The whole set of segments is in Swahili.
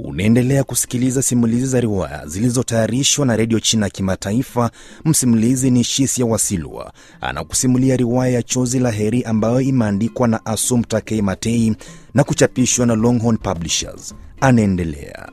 Unaendelea kusikiliza simulizi za riwaya zilizotayarishwa na redio China ya Kimataifa. Msimulizi ni Shisia Wasilwa, anakusimulia riwaya ya Chozi la Heri ambayo imeandikwa na Asum Takei Matei na kuchapishwa na Longhorn Publishers. Anaendelea.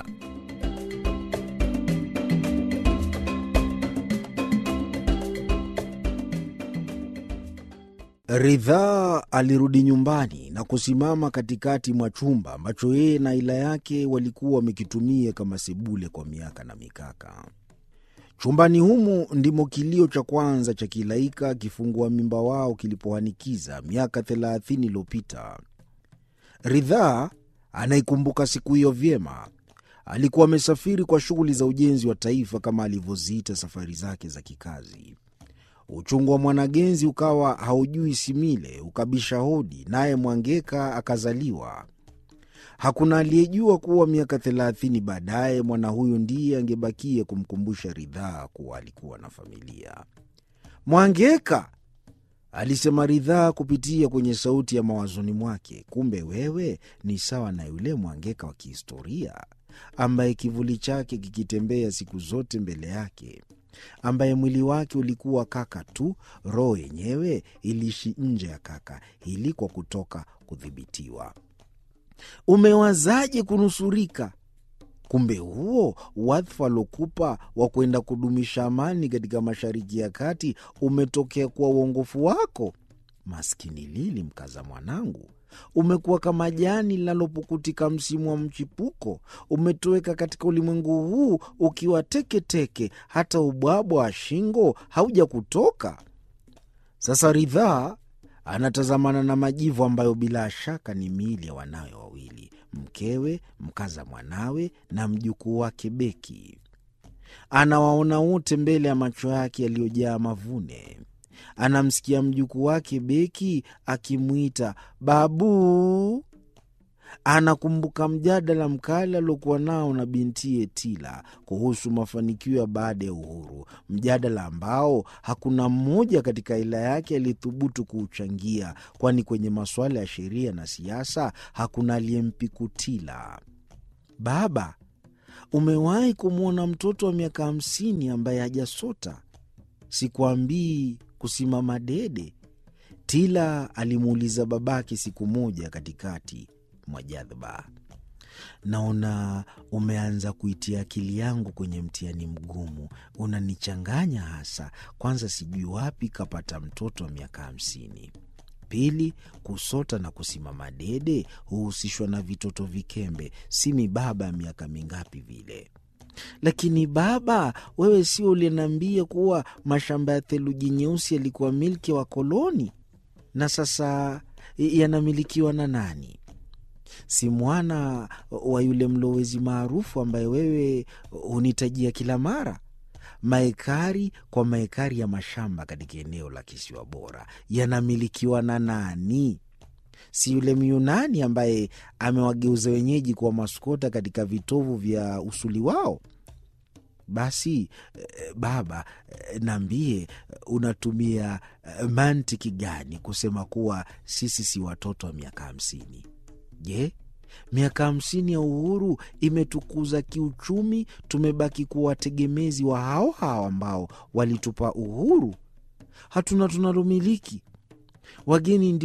Ridhaa alirudi nyumbani na kusimama katikati mwa chumba ambacho yeye na ila yake walikuwa wamekitumia kama sebule kwa miaka na mikaka. Chumbani humo ndimo kilio cha kwanza cha kilaika kifungua mimba wao kilipohanikiza miaka thelathini iliyopita. Ridhaa anaikumbuka siku hiyo vyema. Alikuwa amesafiri kwa shughuli za ujenzi wa taifa kama alivyoziita safari zake za kikazi. Uchungu wa mwanagenzi ukawa haujui simile, ukabisha hodi, naye Mwangeka akazaliwa. Hakuna aliyejua kuwa miaka thelathini baadaye mwana huyu ndiye angebakia kumkumbusha Ridhaa kuwa alikuwa na familia. Mwangeka, alisema Ridhaa kupitia kwenye sauti ya mawazoni mwake, kumbe wewe ni sawa na yule Mwangeka wa kihistoria ambaye kivuli chake kikitembea siku zote mbele yake ambaye mwili wake ulikuwa kaka tu, roho yenyewe iliishi nje ya kaka ili kwa kutoka kudhibitiwa. Umewazaje kunusurika? Kumbe huo wadhifa aliokupa wa kwenda kudumisha amani katika Mashariki ya Kati umetokea kwa uongofu wako. Maskini Lili, mkaza mwanangu, umekuwa kama jani linalopukutika msimu wa mchipuko. Umetoweka katika ulimwengu huu ukiwa teketeke, hata ubwabwa wa shingo hauja kutoka. Sasa Ridhaa anatazamana na majivu ambayo bila shaka ni miili ya wanawe wawili, mkewe, mkaza mwanawe na mjukuu wake Beki. Anawaona wote mbele ya macho yake yaliyojaa mavune. Anamsikia mjukuu wake Beki akimwita babu. Anakumbuka mjadala mkali aliokuwa nao na bintiye Tila kuhusu mafanikio ya baada ya uhuru, mjadala ambao hakuna mmoja katika ila yake aliyethubutu kuuchangia, kwani kwenye masuala ya sheria na siasa hakuna aliyempiku Tila. Baba, umewahi kumwona mtoto wa miaka hamsini ambaye hajasota? Sikuambii kusimama dede, Tila alimuuliza babake siku moja katikati mwa jadhba. Naona umeanza kuitia akili yangu kwenye mtihani mgumu, unanichanganya hasa. Kwanza sijui wapi kapata mtoto wa miaka hamsini. Pili, kusota na kusimama dede huhusishwa na vitoto vikembe, si mibaba ya miaka mingapi vile. Lakini baba, wewe sio uliniambia kuwa mashamba ya theluji nyeusi yalikuwa milki ya wakoloni na sasa yanamilikiwa na nani? Si mwana wa yule mlowezi maarufu ambaye wewe hunitajia kila mara? Maekari kwa maekari ya mashamba katika eneo la kisiwa bora yanamilikiwa na nani? Si yule Myunani ambaye amewageuza wenyeji kuwa maskota katika vitovu vya usuli wao? Basi baba, naambie, unatumia mantiki gani kusema kuwa sisi si watoto wa miaka hamsini? Je, miaka hamsini ya uhuru imetukuza kiuchumi? Tumebaki kuwa wategemezi wa hao hao ambao walitupa uhuru. Hatuna tunalomiliki, wageni ndio